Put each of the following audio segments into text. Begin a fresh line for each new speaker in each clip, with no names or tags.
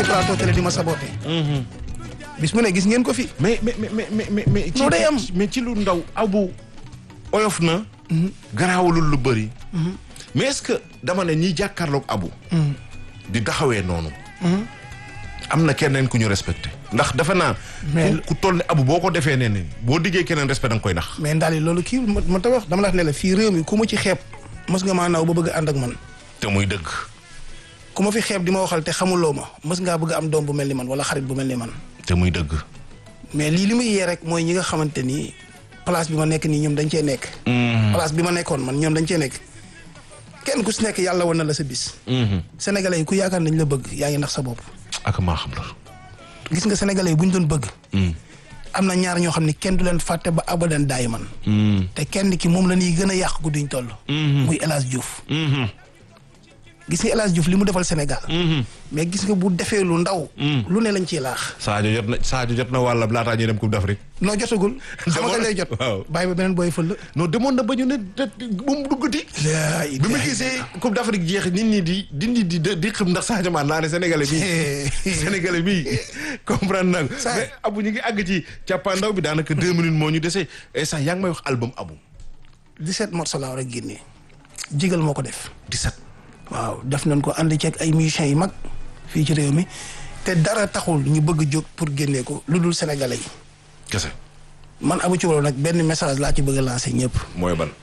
ci plateau télé di ma saboté bis mu ne gis ngeen ko fi
mais mais mais mais mais mais.
Non, day am.
mais ci lu ndaw abu oyof na. garaawalul lu bëri. mais est-ce que dama ne ñi jàkkaarloog abu. di taxawee noonu. am na keneen ku ñu respecté. ndax dafa naa.
Mais-
ku ku toll ne abu boo ko defee nee ne boo diggee keneen respect da nga koy nax.
mais ndaal yi loolu kii ma ma ta wax dama la wax ne la fii réew mi ku ma ci xeeb mës nga maa naw ba bëgg a ànd ak man
te muy dëgg.
ku ma fi xeeb di ma waxal te xamuloo ma mës ngaa bëgg a am doom bu mel ni man wala xarit bu mel ni man
te muy dëgg.
mais lii li muy yee rek mooy ñi nga xamante ni place bi ma nekk nii ñoom dañ cee nekk place bi ma nekkoon man ñoom dañ cee nekk kenn ku si nekk yàlla wan na la sa bis sénégalais yi ku yaakaar nañ la bëgg yaa ngi nax sa bopp
ak maa xam la.
gis nga sénégalais yi bu ñu doon bëgg am na ñaar ñoo xam ne kenn du leen fàtte ba abadan daay man te kenn ki moom la ñuy gën a yàq gudduñ toll muy El Hadj Diouf gis nga El Hadj Diouf li mu defal Sénégal mais gis nga bu defee lu ndaw lu ne lañ ciy laax
Sadio jot na Sadio jot na wàlla laataa ñuy dem Coupe d'Afrique.
noo jotagul xam nga kañ lay jot
waaw.
bàyyi ba beneen booy fël
non demoon na ba ñu ne de bu mu duggati.
la
bi ma gisee Coupe d'Afrique jeex nit ñi di di di di di xam ndax Sadio Mané naa ne Sénégalais bi Sénégalais bi comprendre naa ko
Sa-
mais Abu ñu ngi àgg ci càppaandaw bi daanaka deux minutes moo ñu dese et sax yaa ngi may wax album Abu
17 morceaux laa war a génnee jigal moo ko def
17.
waaw def nañ ko ànd ceeg ay musiciens yu mag fii ci réew mi te dara taxul ñu bëgg jóg pour génnee ko lu dul sénégalais yi
kese
man Abou Thioubalo nag benn message laa ci bëgg a lancer ñëpp
mooy ban.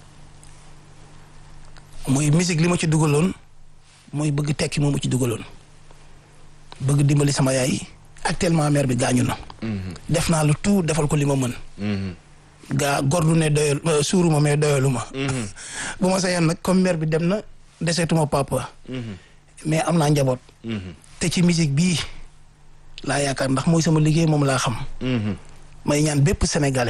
muy musique li ma ci dugaloon mooy bëgg tekki moo ma ci dugaloon bëgg dimbali sama yaay actuellement mère bi gaañu na def naa lu tout defal ko li ma mën gaa gor du ne doyal euh, suuruma mais doyalu ma bu ma sañoon nag comme mère bi dem na deseetuma papa mais am naa njaboot te ci musique bii laa yaakaar ndax mooy sama liggéey moom laa xam may ñaan bépp sénégalais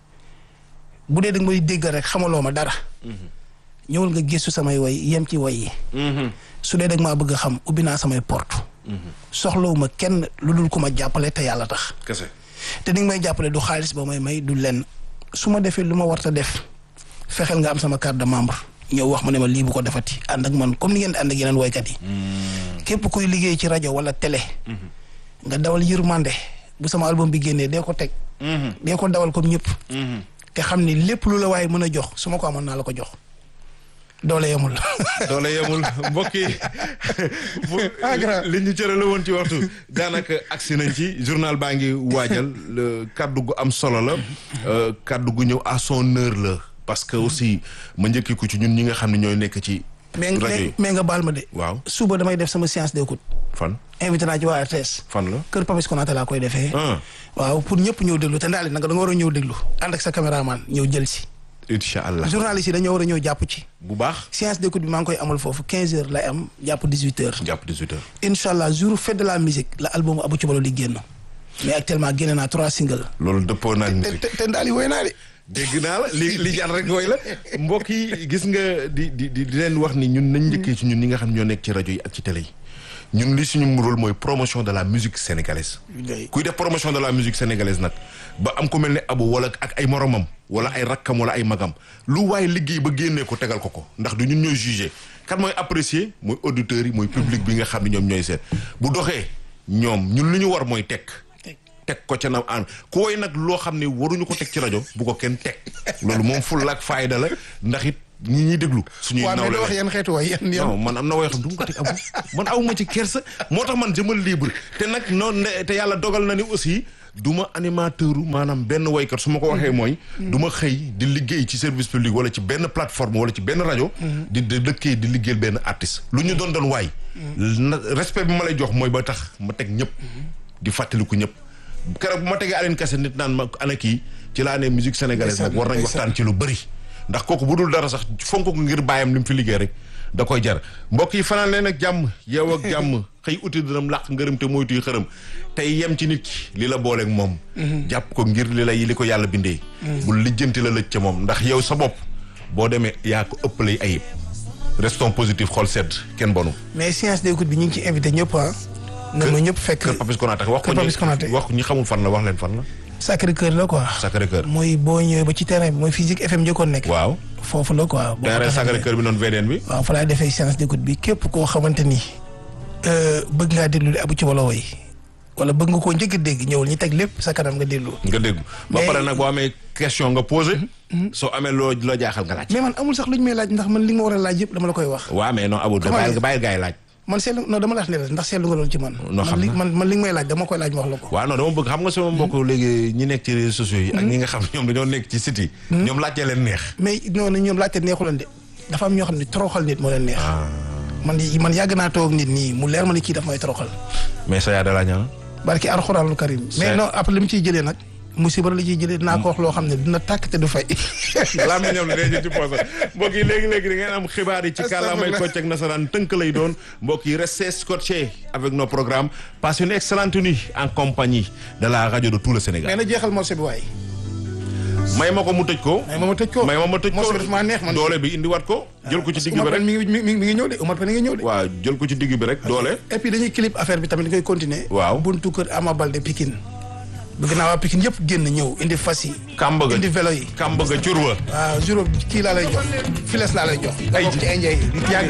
bu dee da nga may déggal rek xamaloo ma dara ñëwal nga gëstu samay woy yem ci woy yi su dee da nga maa bëgg a xam ubbi naa samay porte soxlawuma kenn lu dul ku ma jàppale te yàlla tax
kese.
te ni nga may jàppale du xaalis ba may may du lenn su ma defee lu ma warta def fexeel nga am sama carte de membre ñëw wax ma ne ma lii bu ko defati ànd ak man comme ni ngeen di ànd ak yeneen woykat yi képp kuy liggéey ci rajo wala télé nga dawal yërmande bu sama album bi génnee dee ko teg dee ko dawal comme ñëpp te xam ni lépp lu la waaye mën a jox su ma ko amoon naa la ko jox doole yemul
doole yemul mbokk yi bu
Ah, grave.
li ñu cërale woon ci waxtu daanaka agsi nañ ci journal baa ngi waajal le kaddu gu am solo la euh, kaddu gu ñëw à son heure la parce que aussi ma njëkki ko ci ñun ñi nga xam ne ñooy nekk ci
mais
rajo
mais
yi
mais nga baal ma de
waaw
suba damay def sama séance d'écoute
fan
invité naa ci waa RTS
fan la
kër Papis Konaté laa koy defee
ah
waaw pour ñëpp ñëw déglu te ndaali nag da nga war a ñëw déglu ànd ak sa caméraman ñëw jël si
incha allah
journaliste yi dañoo war a ñëw jàpp ci
bu baax
séance d'écoute bi maa ngi koy amal foofu 15 heures lay am jàpp 18 heures
jàpp 18 heures
incha allah jour fête de la musique la album Abou Thioubalo di génn mais actuellement génne naa trois singles
loolu dëppoo naag
te
musique
te te ndaali woy naa de
dégg naa la li li jar rek mooy la mbokk yi gis nga di di di di leen wax ni ñun nañ njëkkee ci ñun ñi nga xam ñoo nekk ci rajo yi ak ci télé yi ñun li suñu rôle mooy promotion de la musique sénégalaise kuy def promotion de la musique sénégalaise nag ba am ku mel ne abu wala ak ay moromam wala ay rakkam wala ay magam lu waaye liggéey ba génnee ko tegal ko ko ndax du ñun ñooy jugé kan mooy apprécier mooy auditeurs yi mooy public bi nga xam ne ñoom ñooy seet bu doxee ñoom ñun li ñu war mooy teg teg ko ca na an ku woy nag loo xam ne waruñu ko teg ci rajo bu ko kenn teg loolu moom fulla ak fayda la ndax it ñi ñuy déglu suñuy
waaw mais
nawle
da wax
la
yan xeetu way yan yan
non man am na woy xam du ma ko teg abu man awuma ci kersa moo tax man jëmal libre te nag noonu ne te yàlla dogal na ni aussi du ma animateur maanaam benn woykat su ma ko waxee mooy du ma xëy di liggéey ci service public wala ci benn plateforme wala ci benn rajo di di dëkkee di liggéeyal benn artiste lu ñu doon doon waay na respect bi ma lay jox mooy ba tax ma teg ñëpp di fàttaliku ñëpp keroog bu ma tegee Aline Kassé nit naan ma ana kii ci laa ne musique sénégalaise nag war nañ waxtaan ci lu bëri ndax kooku bu dul dara sax fonk ko ngir bàyyam li mu fi liggéey rek da koy jar mbokk yi fanaan leen ak jàmm yeew ak jàmm xëy uti dërëm làq ngërëm te moytuy xërëm tey yem ci nit ki li la booleeg moom jàpp ko ngir li lay li ko yàlla bindee bul lijjanti la lëj ca moom ndax yow sa bopp boo demee yaa ko ëppalay ayib restons positif xool sedd kenn bonu
mais séance d'écoute bi ñu ngi ci invité ñëpp ah na ma ñëpp fekk
kër Papis Konaté wax ko
Kër Papis Konaté.
ñi wax ñi xamul fan la wax leen fan la
Sacré Cœur la quoi
Sacré Cœur
mooy boo ñëwee ba ci terrain bi mooy physique FM njëkkoon nekk
waaw
foofu la quoi boo ko
terrain
taxawee.
Sacré Cœur bi noonu VDN bi
waaw fa laay defee séance d'écoute bi képp koo xamante ni bëgg ngaa déglu li abu ci wala woy wala bëgg nga koo njëkk a dégg ñëwul ñu teg lépp sa kanam nga déglu.
nga dégg ba
Mais-
pare nag boo amee question nga posé soo amee loo loo jaaxal nga laaj
mais man amul sax lu ñu may laaj ndax man li nga ma war a laaj yëpp dama la koy wax.
waaw mais non Abou da
Comment
bàyyil
dire?
bàyyil gars yi laaj
man seetlu non dama la wax ne la ndax seetlu nga loolu ci man.
Non, xam
man li
naa.
man man li nga may laaj dama koy laaj ma wax la ko.
waaw non dama bëgg xam nga sama mbokk léegi ñi nekk ci réseaux sociaux yi ak ñi nga xam ne ñoom dañoo nekk ci site yi ñoom laajtee leen neex
mais non non ñoom laajte neexu leen de dafa am ñoo xam ne toroxal nit moo leen neex. man man yàgg naa toog nit nii mu leer ma ne kii daf may toroxal.
mais sa yaa da laa ñaan
barki alxuraanul karim. mais
C'est-
non après li mu ciy jëlee nag musiba la ciy jëlee dinaa ko wax loo xam ne dina tàkk te du fay.
laa mi ñoom dee ñu ci poosé mbokk yi léegi-léegi di ngeen am xibaar yi ci kàllaamay kocc ak nasaraan tënk lay doon mbokk yi restez scotchés avec nos programmes passez une excellente nuit en compagnie de la radio de tout le
mais
Sénégal
na jeexal morceau bi waay.
may ma ko mu tëj ko
mais ma ma tëj ko.
may ma ma tëj ko
morceau bi daf maa neex man.
doole bi indiwaat ko jël ko ci digg bi
Umar
rek
Pène mi ngi mi ngi mi ngi ñëw de Umar Pène mi ngi ñëw de.
waaw jël ko ci digg bi rek doole
et puis dañuy clip affaire bi tamit dañ koy continuer.
Waaw.
buntu kër Ama Baldé Pikine. bëgg naa waa Pikine yëpp génn ñëw indi fas yi.
kàmb ga
indi vélo yi.
kàmb ga curwa
waaw juróom kii laa lay jox files laa lay jox. nga
Ay
bokk ci indien yi.